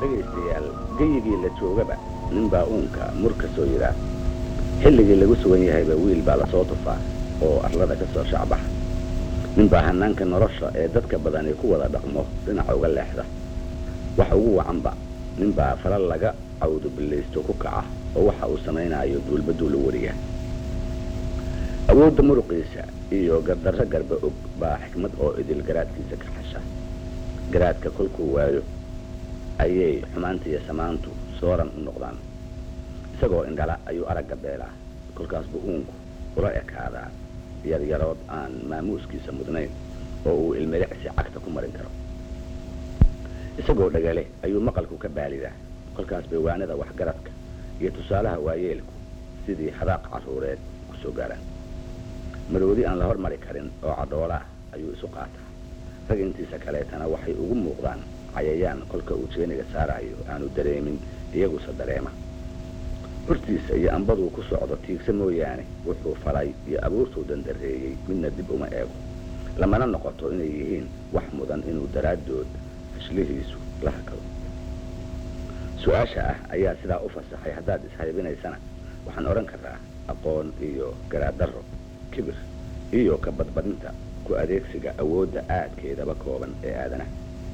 dhegaystayaal geyigii la joogaba ninbaa uunka mur ka soo yidhaa xilligii lagu sugan yahayba wiil baa lasoo tufaa oo arlada ka soo shacbaxa ninbaa hanaanka nolosha ee dadka badani ku wada dhaqmo dhinaca uga leexda wax ugu wacanba ninbaa fala laga cawdubillaysto ku kaca oo waxa uu samaynaayo duulbaduul u wariya awoodda muruqiisa iyo gardarro garba og baa xikmad oo idil garaadkiisa ka xasha garaadka kolkuu waayo ayay xumaanta iyo samaantu sooran u noqdaan isagoo indhala ayuu aragga beelaa kolkaasbuu uunku ula ekaadaa yaryarood aan maamuuskiisa mudnayn oo uu ilmilicsi cagta ku marin karo isagoo dhagale ayuu maqalku ka baalidaa kolkaas bay waanada waxgaradka iyo tusaalaha waayeelku sidii hadaaq carruureed ku soo gaaraan maroodi aan la hormari karin oo cadhoolaah ayuu isu qaataa rag intiisa kaleetana waxay ugu muuqdaan cayayaan kolka uu jeeniga saarayo aanu dareemin iyaguse dareema hortiisa iyo ambaduu ku socdo tiigsa mooyaane wuxuu falay iyo abuurtuu dandareeyey midna dib uma eego lamana noqoto inay yihiin wax mudan inuu daraaddood hashlihiisu la hakado su-aasha ah ayaa sidaa u fasaxay haddaad ishaybinaysana waxaan odhan karaa aqoon iyo garaaddarro kibir iyo ka badbadinta ku adeegsiga awoodda aadkeedaba kooban ee aadanaha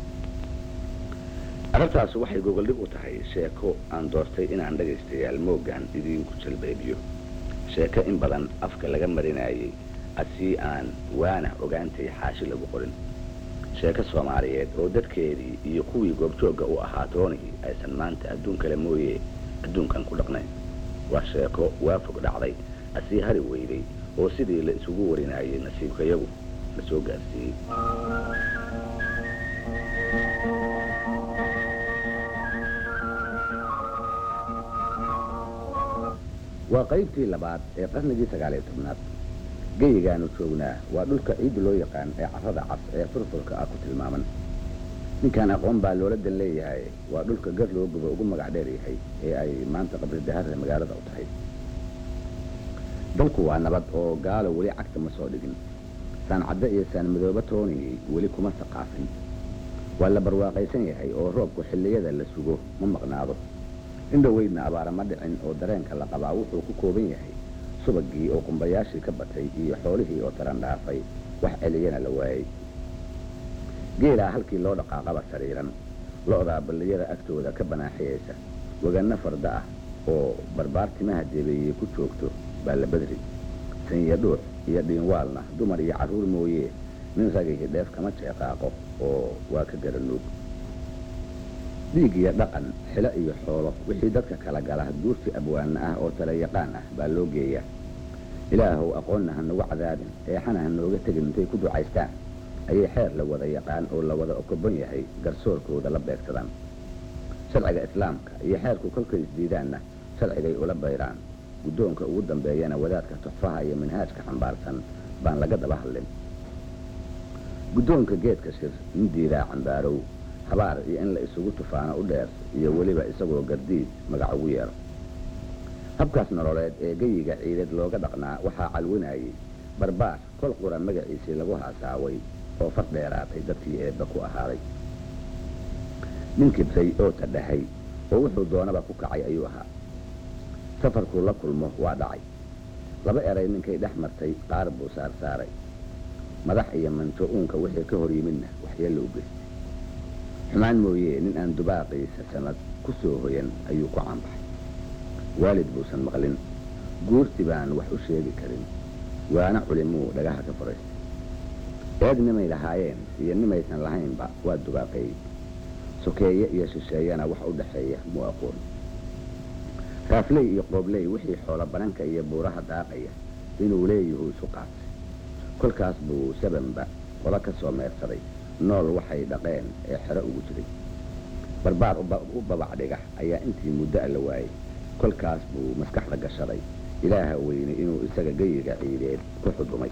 arrintaas waxay gogoldhig u tahay sheeko aan doortay inaan dhagaystayaal mooggan idiinku jalbeebiyo sheeko in badan afka laga marinayay asii aan waana ogaantay xaashi lagu qorin sheeko soomaaliyeed oo dadkeedii iyo kuwii goobjoogga u ahaa toonihii aysan maanta adduun kale mooye adduunkan ku dhaqnayn waa sheeko waa fog dhacday asii hari weyday oo sidii la isugu warinayay nasiibkayagu la soo gaarsiiyey waa qaybtii labaad ee qarnigii sagaal iyo tobnaad geyigaanu joognaa waa dhulka ciidda loo yaqaan ee carrada cas ee furfurka ah ku tilmaaman ninkaan aqoon baa loola dan leeyahay waa dhulka gar loo gubo ugu magac dheer yahay ee ay maanta qabridaharra magaalada u tahay dalku waa nabad oo gaalo weli cagta ma soo dhigin saancaddo iyo saanmadooba toonii weli kuma saqaafin waa la barwaaqaysan yahay oo roobku xilliyada la sugo ma maqnaado indhoweydna abaara ma dhicin oo dareenka la qabaa wuxuu ku kooban yahay subagii oo qumbayaashii ka batay iyo xoolihii oo taran dhaafay wax celiyana la waayey geelaa halkii loo dhaqaaqaba sariiran lo-daa balliyada agtooda ka banaaxiyaysa waganno farda ah oo barbaartimaha deebeeyey ku joogto baa la badri sanya dhuux iyo dhiinwaalna dumar iyo carruur mooye nin ragihii dheef kama jeeqaaqo oo waa ka garanuug dhiig iyo dhaqan xilo iyo xoolo wixii dadka kala gala duurti abwaana ah oo tala yaqaan ah baa loo geeyaa ilaahow aqoonna ha nagu cadaabin eexana ha nooga tegin intay ku ducaystaan ayay xeer la wada yaqaan oo la wada okobon yahay garsoorkooda la beegsadaan sharciga islaamka iyo xeerku kolkay isdiidaanna sharcigay ula bayraan guddoonka ugu dambeeyana wadaadka tuxfaha iyo manhaajka xambaarsan baan laga daba hadlin guddoonka geedka shir nin diidaa cambaarow habaar iyo in la isugu tufaano u dheer iyo weliba isagoo gardiid magac ugu yeero habkaas nololeed ee geyiga ciideed looga dhaqnaa waxaa calwinayay barbaar kol qura magaciisii lagu haasaaway oo far dheeraatay dadkii eebba ku ahaaday nin kibray oo tadhahay oo wuxuu doonaba ku kacay ayuu ahaa safarkuu la kulmo waa dhacay laba eray ninkay dhex martay qaar buu saarsaaray madax iyo manjo uunka wixii ka hor yimidna waxyeello u geystay xumaan mooye nin aan dubaaqiisa sanad ku soo hoyan ayuu ku caanbaxay waalid buusan maqlin guurti baan wax u sheegi karin waana culimuu dhagaha ka furaystay eed nimay lahaayeen iyo nimaysan lahaynba waa dubaaqeeyey sokeeye iyo shisheeyana wax u dhaxeeya muu aqoon raafley iyo qoobley wixii xoolo bananka iyo buuraha daaqaya inuu leeyahuu isu qaatay kolkaas buu sabanba qola ka soo meersaday nool waxay dhaqeen ee xero ugu jiray barbaar u babac dhiga ayaa intii muddo a la waayey kolkaas buu maskaxda gashaday ilaaha weyne inuu isaga geyiga ciideed ku xudumay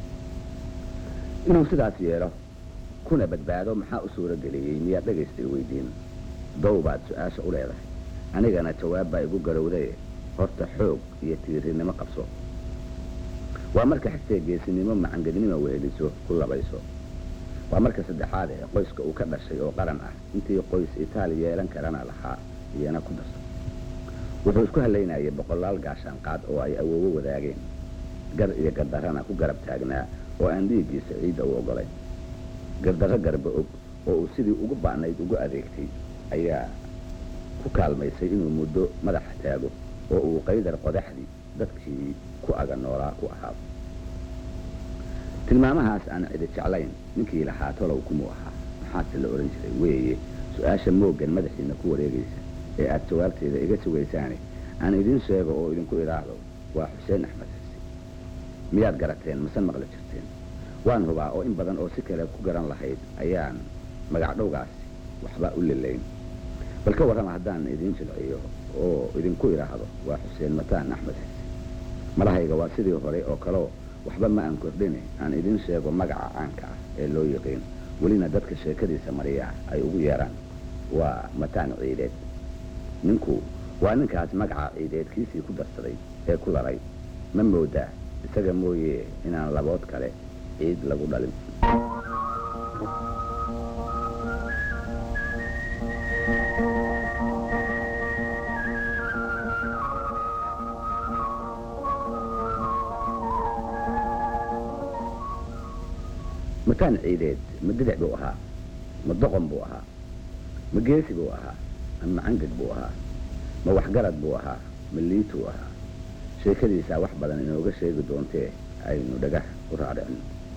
inuu sidaas yeelo kuna badbaado maxaa u suuro geliyey miyaad dhagaystay weydiin dow baad su-aasha u leedahay anigana jawaab baa igu garowdaye horta xoog iyo tiirinimo qabso waa marka xigtee geesinimo macangadnimo weheliso ku labayso waa marka saddexaad ee qoyska uu ka dhashay oo qaran ah intii qoys itaali yeelan karana lahaa iyana ku darso wuxuu isku halaynayay boqolaal gaashaan qaad oo ay awoowo wadaageen gar iyo gardarrana ku garab taagnaa oo aan dhiiggiisa ciidda u oggolayn gardarro garba og oo uu sidii ugu ba'nayd ugu adeegtay ayaa ku kaalmaysay inuu muddo madaxa taago oo uu qaydar qodaxdii dadkii ku aga noolaa ku ahaado tilmaamahaas aan cidi jeclayn ninkii lahaa tolow kumuu ahaa maxaase la odhan jiray weeye su-aasha mooggan madaxiina ku wareegaysa ee aad jawaabteeda iga sugaysaane aan idiin sheego oo idinku idhaahdo waa xuseen axmed xisi miyaad garateen mase maqli jirteen waan hubaa oo in badan oo si kale ku garan lahayd ayaan magacdhowgaasi waxba u lilayn bal ka warrama haddaan idiin jilciyo oo idinku idhaahdo waa xuseen mataan axmed xisi malahayga waa sidii hore oo kaleo waxba ma aan kordhine aan idiin sheego magaca caanka ah ee loo yiqiin welina dadka sheekadiisa mariya ay ugu yeeraan waa mataan ciideed ninku waa ninkaas magaca ciideed kiisii ku darsaday ee ku daray ma moodaa isaga mooye inaan labood kale ciid lagu dhalin mataan ciideed ma didic buu ahaa ma doqon buu ahaa ma geesi buu ahaa ama cangag buu ahaa ma waxgarad buu ahaa ma liituu ahaa sheekadiisaa wax badan inooga sheegi doontee aynu dhagah u raadhicin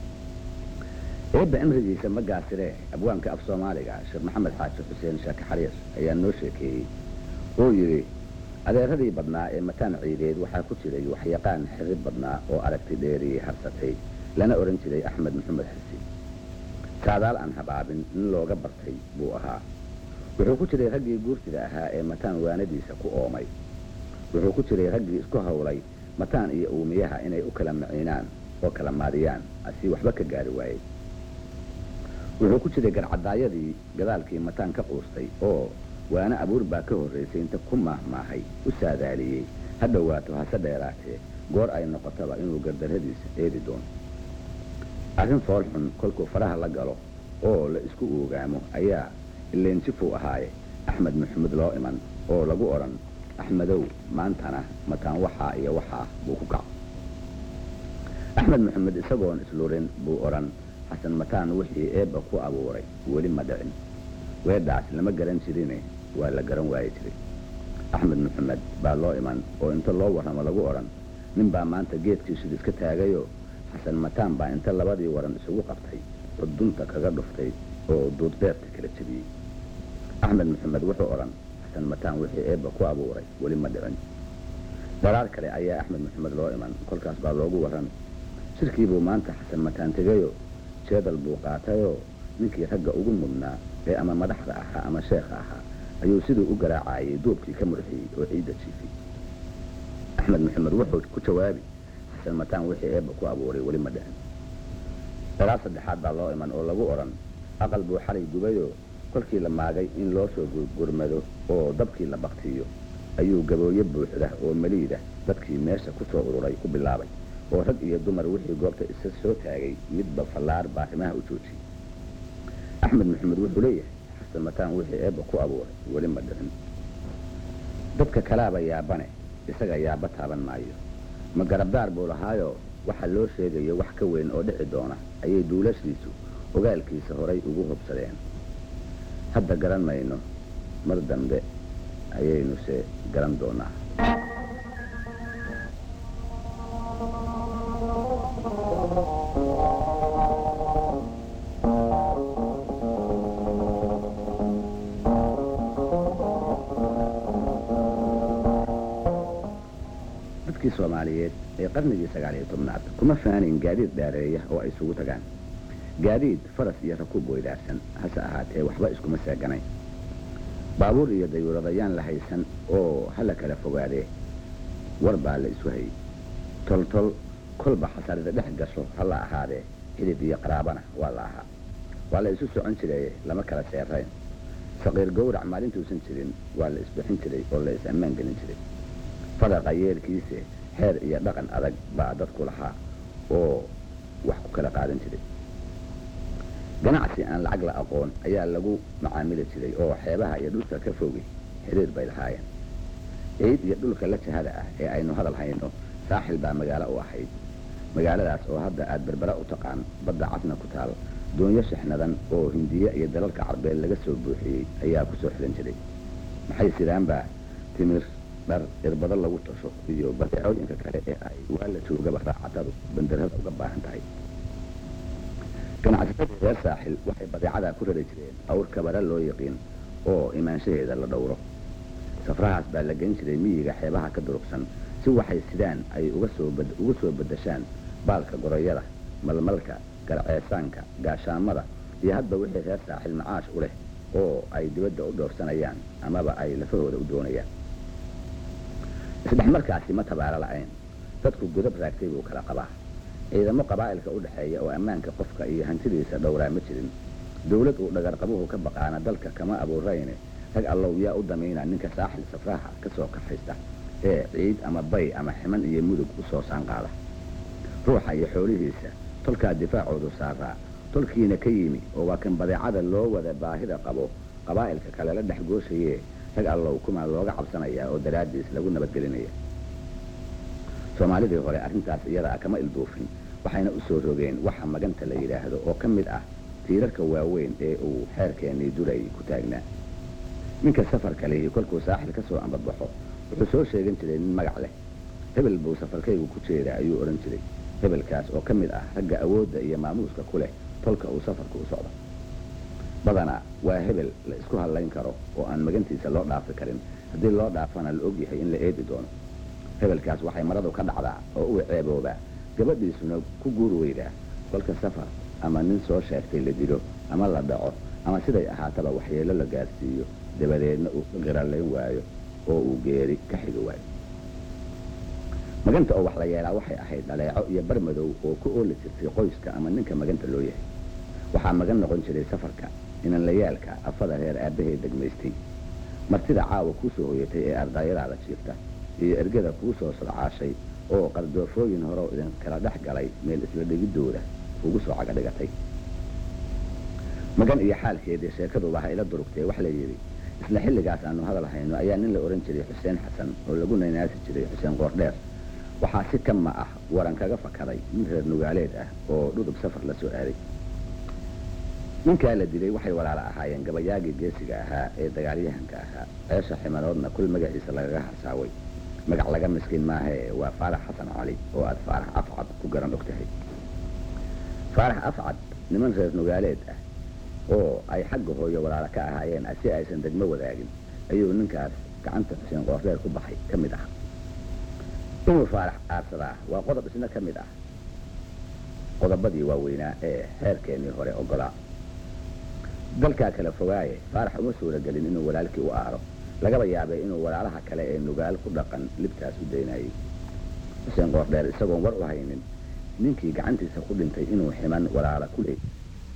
eebba cimrigiisa ma gaasiree abwaanka af soomaaliga sheekh maxamed xaaji xuseen shaaki xariir ayaa noo sheekeeyey oo yidhi adeeradii badnaa ee mataan ciideed waxaa ku jiray waxyaqaan xirib badnaa oo aragti dheeriyey harsatay lana odhan jiray axmed maxamed xisi saadaal aan habaabin nin looga bartay buu ahaa wuxuu ku jiray raggii guurtida ahaa ee mataan waanadiisa ku oomay wuxuu ku jiray raggii isku hawlay mataan iyo uumiyaha inay u kala maciinaan oo kala maadiyaan asii waxba ka gaari waayey wuxuu ku jiray garcadaayadii gadaalkii mataan ka quustay oo waana abuur baa ka horraysay inta ku maahmaahay u saadaaliyey ha dhowaato hase dheeraatee goor ay noqotaba inuu gardarradiisa eedi doono arrin fool xun kolkuu faraha la galo oo la isku oogaamo ayaa ileenjifuu ahaaye axmed maxamed loo iman oo lagu odhan axmedow maantana mataan waxaa iyo waxaa buu ku kaco axmed maxamed isagoon islurin buu odhan xasan mataan wixii eebba ku abuuray weli ma dhicin weedhaas lama garan jirine waa la garan waayi jiray axmed maxamed baa loo iman oo inta loo warramo lagu odhan nin baa maanta geedkiisud iska taagayoo xasan mataan baa inta labadii waran isugu qabtay oo dunta kaga dhuftay oo duudbeerta kala jebiyey axmed maxamed wuxuu odhan xasan mataan wixii eebba ku abuuray weli ma dhicin daraar kale ayaa axmed maxamed loo iman kolkaas baa loogu warran shirkiibuu maanta xasan mataan tegayoo jeedal buu qaatayoo ninkii ragga ugu mudnaa ee ama madaxda ahaa ama sheekha ahaa ayuu siduu u garaacayay duubkii ka murxiyey oo ciidda jiifay axmed maxamed wuxuu ku jawaabi xasan mataan wixii eebba ku abuuray weli ma dhicin daraar saddexaad baa loo iman oo lagu odhan aqal buu xalay gubayoo kolkii la maagay in loo soo gurmado oo dabkii la baktiyo ayuu gabooye buuxda oo meliida dadkii meesha ku soo ururay ku bilaabay oo rag iyo dumar wixii goobta isa soo taagay midba fallaar baarimaha u joojiyey axmed maxamed wuxuu leeyahay xasan mataan wixii eebba ku abuuray weli ma dhicin dadka kalaaba yaabane isaga yaaba taaban maayo ma garabdaar buu lahaayoo waxa loo sheegayo wax ka weyn oo dhici doona ayay duulashiisu ogaalkiisa horay ugu hubsadeen hadda garan mayno mar dambe ayaynuse garan doonaa dadkii soomaaliyeed ee qarnigii sagaal iyo tobnaad kuma faanayn gaadiid dhaareeya oo ay isugu tagaan gaadiid faras iyo rakuub weydaarsan hase ahaatee waxba iskuma seeganayn baabuur iyo dayuuradayaan la haysan oo hala kala fogaadee war baa la isu hayey toltol kolba xasarida dhex gasho ha la ahaadee xidid iyo qaraabana waa la ahaa waa la isu socon jiray lama kala seerayn saqiir gowrac maalintuusan jirin waa la isbixin jiray oo la is-ammaan gelin jiray fadaqa yeelkiise xeer iyo dhaqan adag baa dadku lahaa oo wax ku kala qaadan jiray ganacsi aan lacag la aqoon ayaa lagu macaamili jiray oo xeebaha iyo dhulka ka fogi xiriir bay lahaayeen ciid iyo dhulka la jahada ah ee aynu hadal hayno saaxil baa magaalo u ahayd magaaladaas oo hadda aad berbera u taqaan badda casna ku taal doonyo shixnadan oo hindiye iyo dalalka carbeed laga soo buuxiyey ayaa ku soo xilan jiray maxay sidaanbaa timir dhar irbado lagu tasho iyo badeecooyinka kale ee ay waa la joogaba raacatadu bandarada uga baahan tahay ganacsatadii reer saaxil waxay badeecadaa ku rari jireen awr kabara loo yaqiin oo imaanshaheeda la dhowro safrahaas baa la gen jiray miyiga xeebaha ka durugsan si waxay sidaan ay uga soo uga soo bedashaan baalka goroyada malmalka garceesaanka gaashaamada iyo hadba wixii reer saaxil macaash u leh oo ay dibadda u dhoofsanayaan amaba ay lafahooda u doonayaan isdhexmarkaasi ma tabaalo la'ayn dadku godab raagtay buu kala qabaa ciidamo qabaa'ilka u dhexeeya oo ammaanka qofka iyo hantidiisa dhowraa ma jirin dawlad uu dhagarqabuhu ka baqaana dalka kama abuurayne rag allow yaa u damayna ninka saaxil safraha ka soo kaxaysta ee ciid ama bay ama ximan iyo mudug u soo saanqaada ruuxa iyo xoolihiisa tolkaa difaacoodu saaraa tolkiina ka yimi oo waa kan badeecada loo wada baahida qabo qabaa'ilka kale la dhex gooshayee rag allow kumaa looga cabsanayaa oo daraaddiis lagu nabadgelinaya soomaalidii hore arrintaas iyadaa kama ilduufin waxayna u soo rogeen waxa maganta la yidhaahdo oo ka mid ah tiirarka waaweyn ee uu xeerkeennii duray ku taagnaa ninka safarka lihi kolkuu saaxil ka soo ambabaxo wuxuu soo sheegan jiray nin magac leh hebel buu safarkaygu ku jeeda ayuu odhan jiray hebelkaas oo ka mid ah ragga awoodda iyo maamuuska ku leh tolka uu safarku u socdo badanaa waa hebel la isku hadlayn karo oo aan magantiisa loo dhaafi karin haddii loo dhaafana la ogyahay in la eedi doono hebelkaas waxay maradu ka dhacdaa oo u ceeboobaa gabadhiisuna ku guur weydaa kolka safar ama nin soo sheegtay la dilo ama la dhaco ama siday ahaataba waxyeello la gaarsiiyo dabadeedna uu ka qiralayn waayo oo uu geeri ka xigi waayo maganta oo wax la yeelaa waxay ahayd dhaleeco iyo barmadow oo ku ooli jirtay qoyska ama ninka maganta loo yahay waxaa magan noqon jiray safarka inanlayaalka afada reer aabbahay degmaystay martida caawa kuu soo hoyatay ee ardaayadaada jiifta iyo ergada kuu soo sodcaashay oo qardoofooyin horeo idin kala dhex galay meel isla dhigiddooda ugu soo caga dhigatay magan iyo xaalkeedii sheekaduba ha ila durugtee wax la yidhi isla xilligaas aanu hadal hayno ayaa nin la odhan jiray xuseen xasan oo lagu naynaasi jiray xuseen qoordheer waxaa si kama ah waran kaga fakaday nin reer nugaaleed ah oo dhudub safar la soo aaday ninkaa la dilay waxay walaala ahaayeen gabayaagii geesiga ahaa ee dagaalyahanka ahaa ceesha ximanoodna kul magaciisa lagaga harsaaway magac laga miskiin maahee waa faarax xasan cali oo aad faarax afcad ku garan og tahay faarax afcad niman reer nugaaleed ah oo ay xagga hooyo walaala ka ahaayeen si aysan degmo wadaagin ayuu ninkaas gacanta xuseen qoordheer ku baxay ka mid ah inuu faarax aarsadaa waa qodob isna ka mid ah qodobadii waaweynaa ee xeerkeennii hore ogolaa dalkaa kala fogaaye faarax uma suuragelin inuu walaalkii u aaro lagaba yaabay inuu walaalaha kale ee nugaal ku dhaqan libtaas u daynayay xuseen qoordheer isagoon war u haynin ninkii gacantiisa ku dhintay inuu ximan walaala ku leey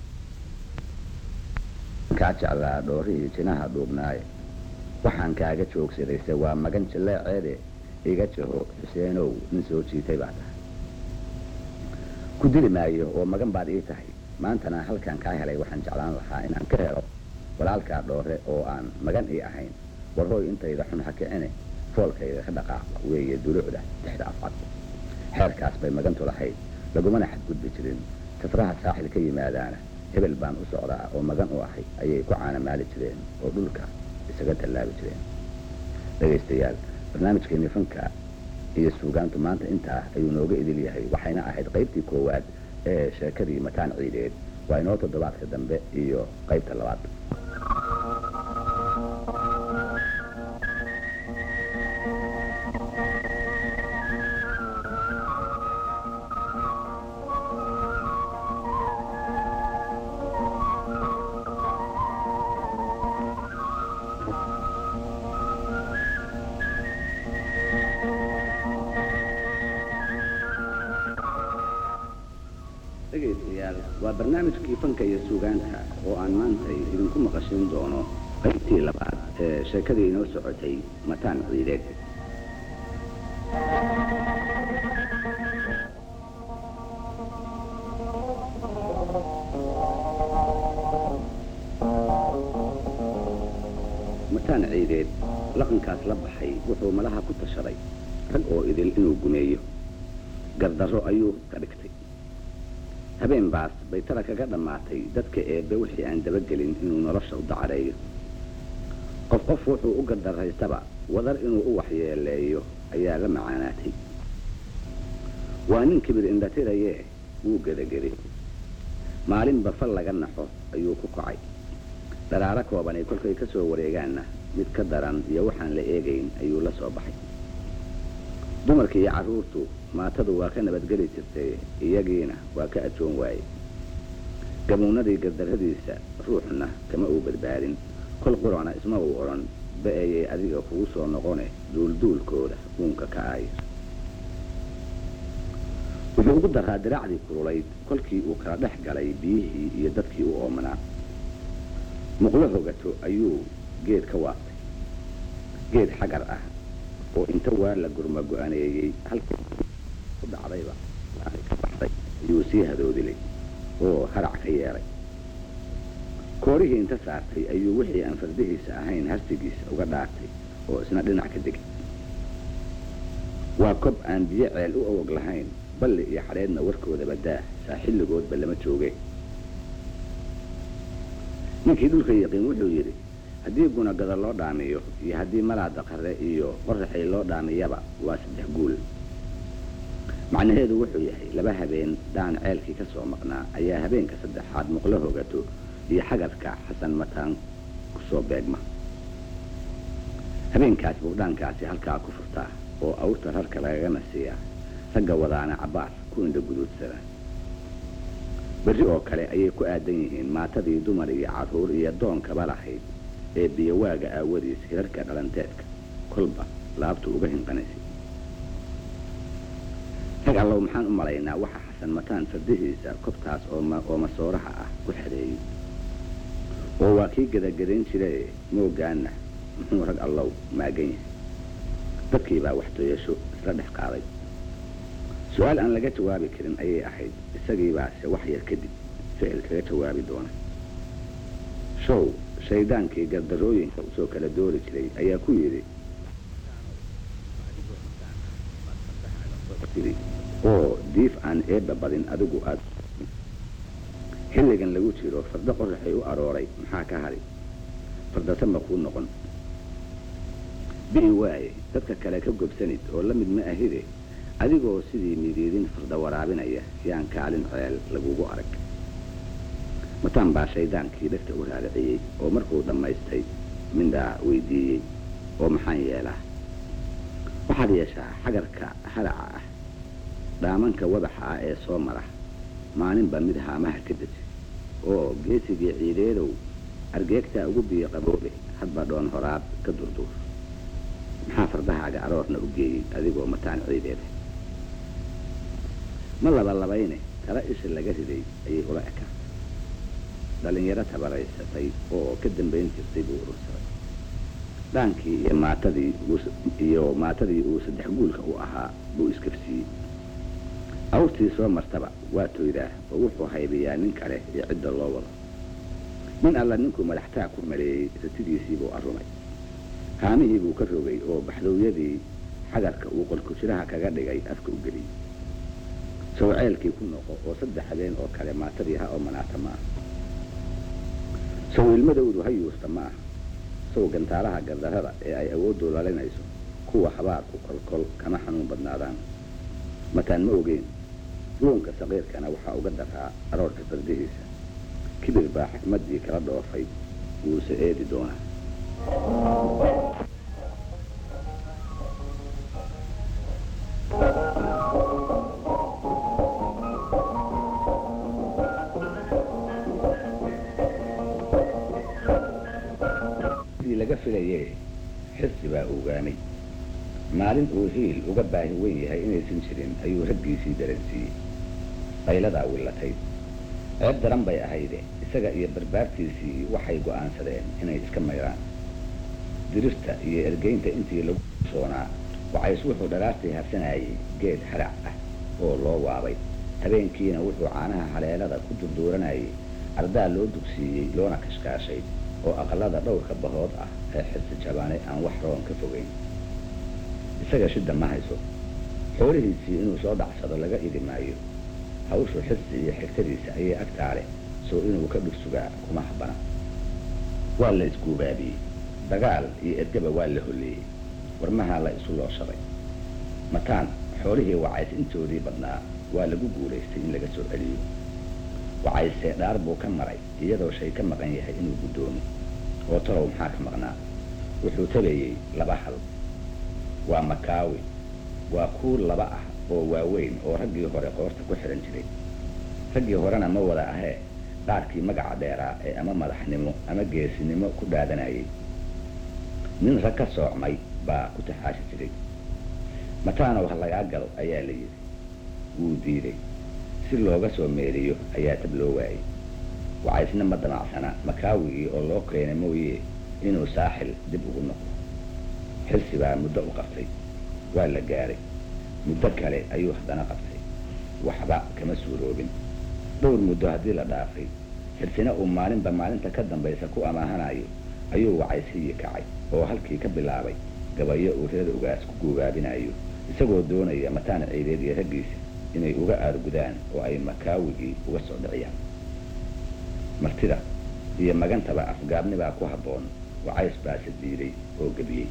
kaa jeclaa dhoorihii jinaha dhuubnaaye waxaan kaaga joogsadayse waa magan jilleeceede iga jaho xuseenow nin soo jiitay baa tahay ku dili maayo oo magan baad ii tahay maantana halkaan kaa helay waxaan jeclaan lahaa inaan ka helo walaalkaa dhoore oo aan magan ii ahayn warhooy intayda xun ha kicine foolkayda ka dhaqaaqa weeye duluucda dexda afcad xeerkaas bay magantu lahayd lagumana xadgudbi jirin safraha saaxil ka yimaadaana hebel baan u socdaa oo magan u ahay ayay ku caanamaali jireen oo dhulka isaga tallaabi jireen dhegaystayaal barnaamijkeennii fanka iyo suugaantu maanta intaa ayuu nooga idil yahay waxayna ahayd qaybtii koowaad ee sheekadii mataan ciideed waa inoo toddobaadka dambe iyo qaybta labaad dhegaystayaal waa barnaamijkii fanka iyo suugaanta oo aan maantay idinku maqashin doono qaybtii labaad ee sheekadii inoo socotay mataan ciideed mataan ciideed laqankaas la baxay wuxuu malaha ku tashaday rag oo idil inuu gumeeyo gardarro ayuu ka dhigtay habeen baas bay tala kaga dhammaatay dadka eebbe wixii aan dabagelin inuu nolosha u dacareeyo qof qof wuxuu u gardarraystaba wadar inuu u waxyeeleeyo ayaa la macaanaatay waa nin kibir indhatirayee wuu gedageri maalinba fal laga naxo ayuu ku kacay dharaaro koobanay kolkay ka soo wareegaanna mid ka daran iyo waxaan la eegayn ayuu la soo baxay dumarkii iyo carruurtu maatadu waa ka nabadgeli jirtay iyagiina waa ka ajoon waaye gamuunadii gardarradiisa ruuxna kama uu badbaadin kol qurana isma uu odhan ba-ayay adiga kugu soo noqone duulduulkooda uunka ka aay wuxuu ugu daraa diraacdii kululayd kolkii uu kala dhex galay biyihii iyo dadkii u oomanaa muqlo hogato ayuu geed ka waabtay geed xagar ah oo inta waa la gurma go-aneeyey halkii u dhacdayba ka baxday ayuu sii hadoodilay oo harac ka yeelay koorihii inta saartay ayuu wixii aan fardihiisa ahayn harsigiisa uga dhaartay oo isna dhinac ka degay waa kob aan biyo ceel u awog lahayn balli iyo xadheedna warkoodaba daah saa xilligoodba lama jooge ninkii dhulka yaqiin wuxuu yidhi haddii gunagada loo dhaamiyo iyo haddii malaada qare iyo qoraxay loo dhaamiyaba waa saddex guul macnaheedu wuxuu yahay laba habeen dhaan ceelkii ka soo maqnaa ayaa habeenka saddexaad muqlo hogato iyo xagarka xasan mataan ku soo beegma habeenkaas buu dhaankaasi halkaa ku furtaa oo awrta rarka lagagana siiyaa ragga wadaana cabbaar ku indha guduudsada berri oo kale ayay ku aadan yihiin maatadii dumar iyo carruur iyo doonkaba lahayd ee biyowaaga aawadiis hirarka dhalanteedka kolba laabtu uga hinqanaysay rag allow maxaan u malaynaa waxa xasan mataan fardihiisa kobtaas oo masooraha ah ku xadeeyey oo waa kii gadagadayn jirae moogaanna muxuu rag allow maagan yahay dadkiibaa waxtoyasho isla dhex qaaday su-aal aan laga jawaabi karin ayay ahayd isagiibaase wax yar kadib ficil kaga jawaabi doona show shaydaankii gardarooyinka usoo kala doori jiray ayaa ku yidhi oo diif aan eebba badin adigu aad xilligan lagu jiro fardo qoraxay u arooray maxaa ka hadhi fardasa ma kuu noqon bi'i waaye dadka kale ka gobsanid oo la mid ma ahide adigoo sidii midiidin farda waraabinaya yaan kaalin ceel lagugu arag mataan baa shaydaankii dhegta u raariciyey oo markuu dhammaystay mindhaa weydiiyey oo maxaan yeelaa waxaad yeeshaa xagarka halaca ah dhaamanka wadaxa ah ee soo mara maalinba mid haamaha ka deji oo geesigii ciideedow argeegtaa ugu biyo qaboobe hadba dhoon horaad ka durduur maxaa fardahaaga aroorna u geeyey adigoo mataan ciideeda ma labalabayne tala isha laga riday ayay ula ekaa dhallinyaro tabaraysatay oo ka dambayn jirtay buu urursaday dhaankii iyo maatadii iyo maatadii uu saddex guulka u ahaa buu iskafsiiyey awrtii soo martaba waa toydaa oo wuxuu haybiyaa nin kale iyo cidda loo wado nin alla ninkuu madaxtaa ku maleeyey ratidiisii buu arrumay haamihii buu ka rogay oo baxdowyadii xagarka uu qolkujiraha kaga dhigay afka u geliyey sawceelkii ku noqo oo saddex habeen oo kale maatadii ha oo manaata ma ah sow ilmadowdu ha yuusta ma ah sow gantaalaha gardarrada ee ay awooddu lalinayso kuwa habaarku kolkol kama xanuun badnaadaan mataan ma ogeyn luunka saqiirkana waxaa uga daraa aroorka fardihiisa kibir baa xikmaddii kala dhoofay wuuse eedi doonaa laga filaye xirsi baa ogaamay maalin uu hiil uga baahi weyn yahay inaysan jirin ayuu raggiisii daransiiyey qayladaa willatay ceeb daran bay ahayde isaga iyo barbaartiisii waxay go'aansadeen inay iska mayraan dirirta iyo ergeynta intii lagu soonaa wacays wuxuu dharaartii harsanayay geed harac ah oo loo waabay habeenkiina wuxuu caanaha haleelada ku durduuranayay ardaa loo dugsiiyey loona kashkaashay oo aqalada dhowrka bahood ah ee xirsi jabaane aan wax roon ka fogeyn isaga shidda ma hayso xoolihiisii inuu soo dhacsado laga idi maayo hawshu xirsi iyo xigtadiisa ayay agtaale soo inuu ka dhursugaa kuma habana waa la isguubaabiyey dagaal iyo ergaba waa la holleeyey warmahaa la isu looshaday mataan xoolihii wacays intoodii badnaa waa lagu guulaystay in laga soo celiyo wacayse dhaar buu ka maray iyadoo shay ka maqan yahay inuu guddoomo oo talow maxaa ka maqnaa wuxuu tabayey laba hal waa makaawi waa kuul laba ah oo waaweyn oo raggii hore qoorta ku xidhan jiray raggii horena ma wada ahee qaarkii magaca dheeraa ee ama madaxnimo ama geesinimo ku dhaadanayay nin rag ka soocmay baa ku taxaashi jiray mataanow ha lagaa galo ayaa la yidhi wuu diiday si looga soo meeliyo ayaa tab loo waayey wacaysna ma damacsana makaawigii oo loo keena mooye inuu saaxil dib ugu noqdo xilsi baa muddo u qabtay waa la gaaray muddo kale ayuu haddana qabtay waxba kama suuroobin dhowr muddo haddii la dhaafay xilsina uu maalinba maalinta ka dambaysa ku amaahanayo ayuu wacaysihii kacay oo halkii ka bilaabay gabayo uu reer ogaas ku guubaabinayo isagoo doonaya mataan ciideed iyo raggiisa inay uga aargudaan oo ay makaawigii uga soo dhiciyaan martida iyo magantaba afgaabnibaa ku habboon wacays baase diiday oo gebiyey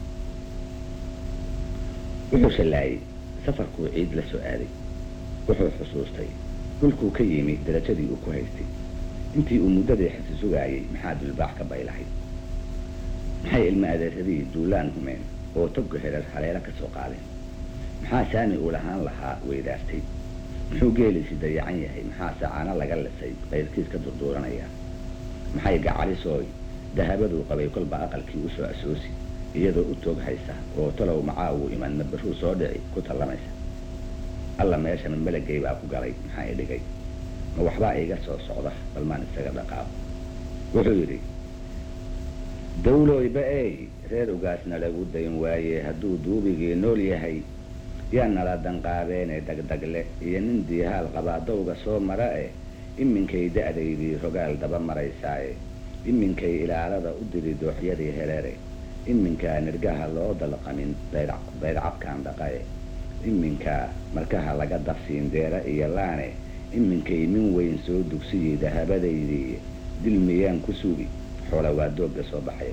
wuxuu shallaayey safarkuu ciid la soo aaday wuxuu xusuustay dhulkuu ka yimi darajadii uu ku haystay intii uu muddadii xisi sugaayey maxaa dulbaax ka baylahay maxay ilma adeeradii duulaan humeen oo togga hereer haleelo ka soo qaadeen maxaa saami uu lahaan lahaa weydaartay muxuu geeliisi dayacan yahay maxaa sacaano laga lisay qayrkiis ka durduuranaya maxay gacalisooy dahabaduu qabay kolba aqalkii u soo asoosi iyadoo u toog haysa oo talow macaa uu iman mabaruu soo dhici ku tallamaysa alla meesha mamelagay baa ku galay maxaa i dhigay ma waxbaa iiga soo socda balmaan isaga dhaqaaqo wuxuu yidhi dawlooyba ey reer ogaasna lagu dayn waaye hadduu duubigii nool yahay yaa nala danqaabeene dagdagle iyo nin diihaal qabaa dawga soo mara e iminkay da'daydii rogaal daba maraysaaye iminkay ilaalada u diri dooxyadii heleere iminkaa nirgaha loo dalqamin daydcabkaan dhaqae iminkaa markaha laga dafsiin deera iyo laane iminkay min weyn soo dugsiyey dahabadaydii dil miyaan ku sugi xoola waa doogga soo baxay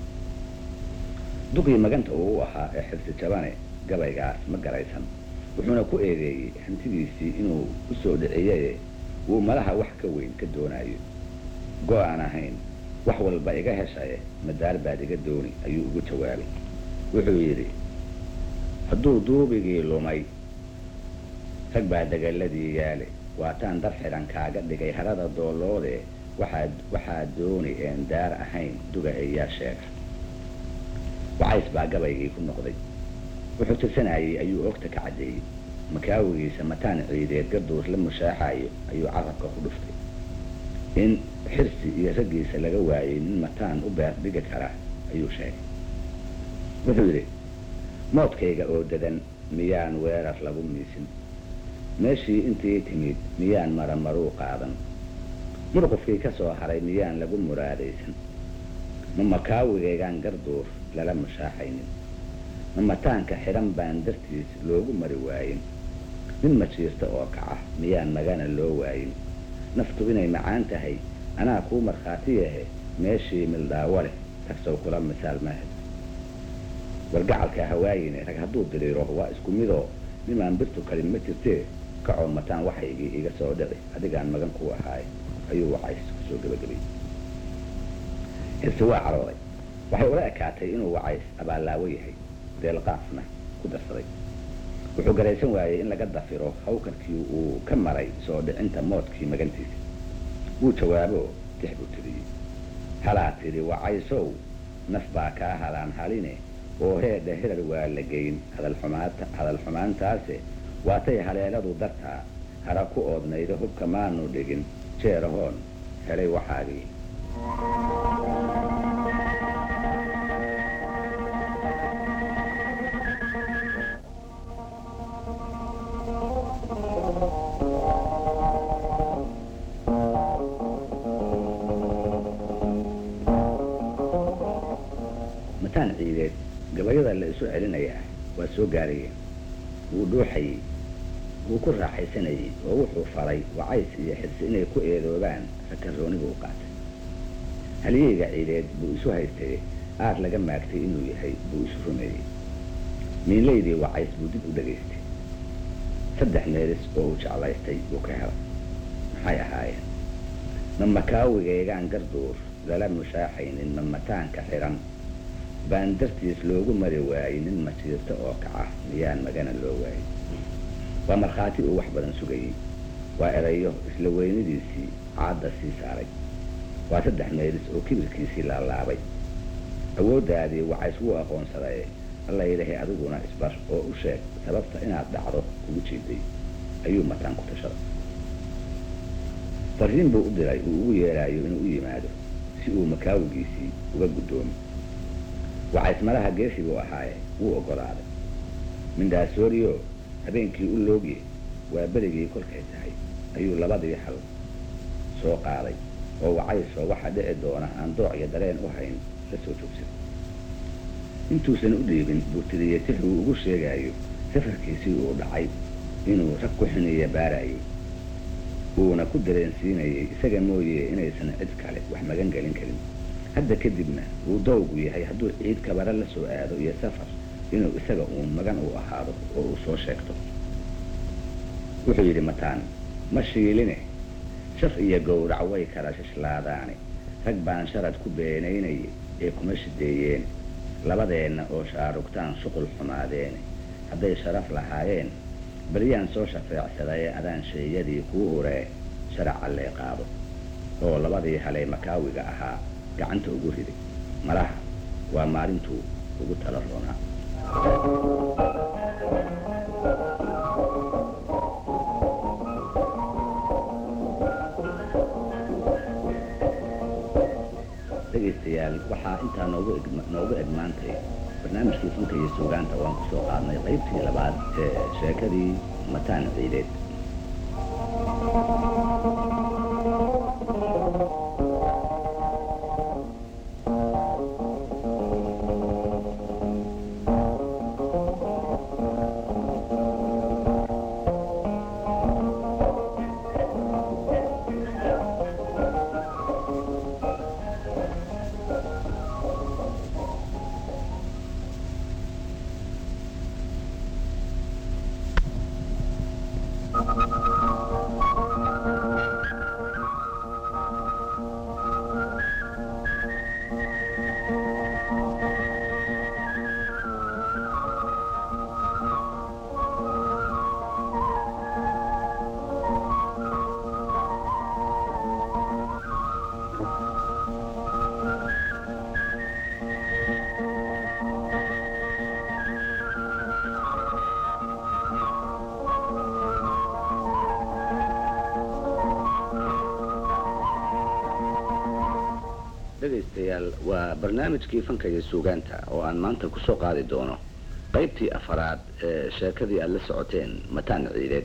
duqii maganta uu u ahaa ee xirsi jabane gabaygaas ma garaysan wuxuuna ku eedeeyey hantidiisii inuu u soo dhiciyaye wuu malaha wax ka weyn ka doonayo go-aan ahayn wax walba iga heshaye madaar baad iga dooni ayuu ugu jawaabay wuxuu yidhi hadduu duubigii lumay rag baa dagaladii yaale waataan dar xidhan kaaga dhigay harada dooloode waxaa waxaa dooni een daar ahayn duga eeyaa sheega wacays baa gabaygii ku noqday wuxuu tirsanayey ayuu oogta ka caddeeyey makaawigiisa mataan ciideed garduur la mushaaxayo ayuu carabka ku dhuftay in xirsi iyo raggiisa laga waayey nin mataan u beer dhigi kara ayuu sheegay wuxuu yidhi moodkayga oo dadan miyaan weerar lagu miisin meeshii intii timid miyaan maramaruu qaadan murqufkii ka soo haray miyaan lagu muraadaysan ma makaawigaygaan garduur lala mushaaxaynin ma mataanka xidhan baan dartiis loogu mari waayin nin majiirta oo kaca miyaan magana loo waayin naftu inay macaan tahay anaa kuu markhaati yahe meeshii mildhaawo leh tagsow kula misaal maahed wargacalka hawaayine rag hadduu diriiro waa isku midoo nimaan birtu kalin ma jirtee kacoo mataan waxaygii iga soo dhici adigaan magan kuu ahaaye ayuu wacays kusoo gebagabay xirsi waa carooday waxay ula ekaatay inuu wacays abaallaawo yahay deelqaafna ku darsaday wuxuu garaysan waayey in laga dafiro hawkarkii uu ka maray soo dhicinta moodkii magantiisa wuu jawaabo tix buu tiriyey halaa tidhi wacaysow naf baa kaa halaan haline oo heedha hirar waa la geyn hadal xumaantaase waatay haleeladu dartaa hara ku oodnayda hubka maanu dhigin jeerahoon helay waxaagii mataan ciideed gabayada la isu celinayaa waa soo gaarayeen wuu dhuuxayey wuu ku raaxaysanayey oo wuxuu falay wacays iyo xirsi inay ku eedoobaan rakarooniga u qaatay halyeyga ciideed buu isu haystay aar laga maagtay inuu yahay buu isu rumeeyey miinlaydii wacays buu dib u dhegaystay saddex meelis oo uu jeclaystay buu ka helay maxay ahaayeen ma makaawigaygaan garduur lala mushaaxaynin ma mataanka xiran baan dartiis loogu mari waayey nin masiirto oo kaca miyaan magana loo waayey waa markhaati uu wax badan sugayey waa erayo isla weynidiisii caadda sii saaray waa saddex meelis oo kibirkiisii laalaabay awooddaadii wacays wuu aqoonsadaye alla yidhahay adiguna isbar oo u sheeg sababta inaad dhacdo kugu jiiday ayuu mataan ku tashaday fariin buu u diray uu ugu yeeraayo inuu u yimaado si uu makaawigiisii uga guddoomo wacays malaha geesi buu ahaaye wuu oggolaaday mindhaasooriyo habeenkii u loogiye waa berigii kolkay tahay ayuu labadii hal soo qaaday oo wacaysoo waxa dhici doona aan dooc iyo dareen u hayn la soo joogsan intuusan u dhiibin buu tiriyey tix uu ugu sheegaayo safarkiisii uu dhacay inuu rag ku xiniya baarayay uuna ku dareensiinayay isaga mooye inaysan cid kale wax magan gelin karin hadda kadibna uu dawgu yahay hadduu ciid kabara la soo aado iyo safar inuu isaga uun magan u ahaado oo uu soo sheegto wuxuu yidhi mataan ma shiiline shaf iyo gowrac way kala shishlaadaane rag baan sharad ku beenaynayay ee kuma shideeyeen labadeenna oo shaarugtaan shuqul xumaadeene hadday sharaf lahaayeen baryaan soo shafeecsaday adaan sheeyadii kuu uree sharaca lee qaado oo labadii halay makaawiga ahaa gacanta ugu riday malaha waa maalintuu ugu tala roonaa dhegaystayaal waxaa intaa noogu noogu egmaantay barnaamijkii funka iyo suugaanta waan ku soo qaadnay qaybtii labaad ee sheekadii mataan ciideed dhegaystayaal waa barnaamijkii fanka iyo suugaanta oo aan maanta ku soo qaadi doono qaybtii afaraad ee sheekadii aad la socoteen mataan ciideed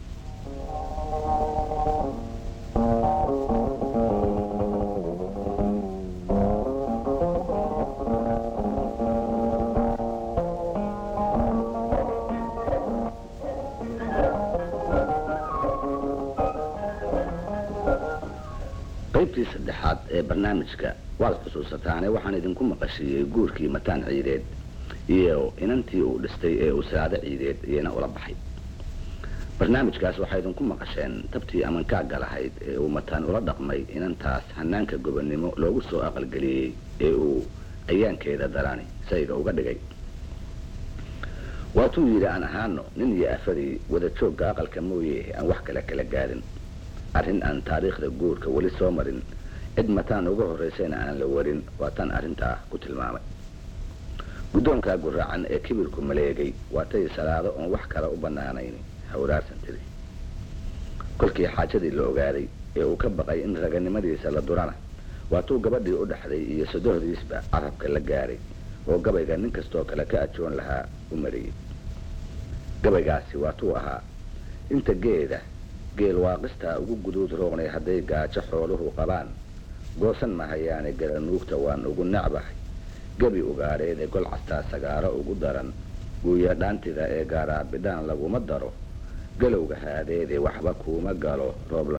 qaybtii saddexaad ee barnaamijka waad xusuusataane waxaan idinku maqashiiyey guurkii mataan ciideed iyo inantii uu dhistay ee uu saado ciideed iyana ula baxay barnaamijkaas waxaa idinku maqasheen tabtii amankaaga lahayd ee uu mataan ula dhaqmay inantaas hanaanka gobonnimo loogu soo aqalgeliyey ee uu ayaankeeda darani sayga uga dhigay waatuu yidhi aan ahaano nin iyo afadii wada joogga aqalka mooye aan wax kale kala gaadhin arrin aan taariikhda guurka weli soo marin cid mataan uga horraysayna aan la warin waa tan arrintaa ku tilmaamay guddoonkaa guraacan ee kibirku maleegay waa tay salaado oon wax kale u bannaanayn hawraarsan tiri kolkii xaajadii la ogaaday ee uu ka baqay in raganimadiisa la durana waatuu gabadhii u dhaxday iyo sodohdiisba carabka la gaaray oo gabayga nin kastoo kale ka ajoon lahaa u mariyey gabaygaasi waatuu ahaa inta geeda geel waaqistaa ugu guduud roognay hadday gaajo xooluhu qabaan goosan mahayaane garanuugta waan ugu necbahay gebi ugaadheed ee gol castaa sagaaro ugu daran guuya dhaantida ee gaaraa bidhaan laguma daro galowga haadeede waxba kuuma galo roob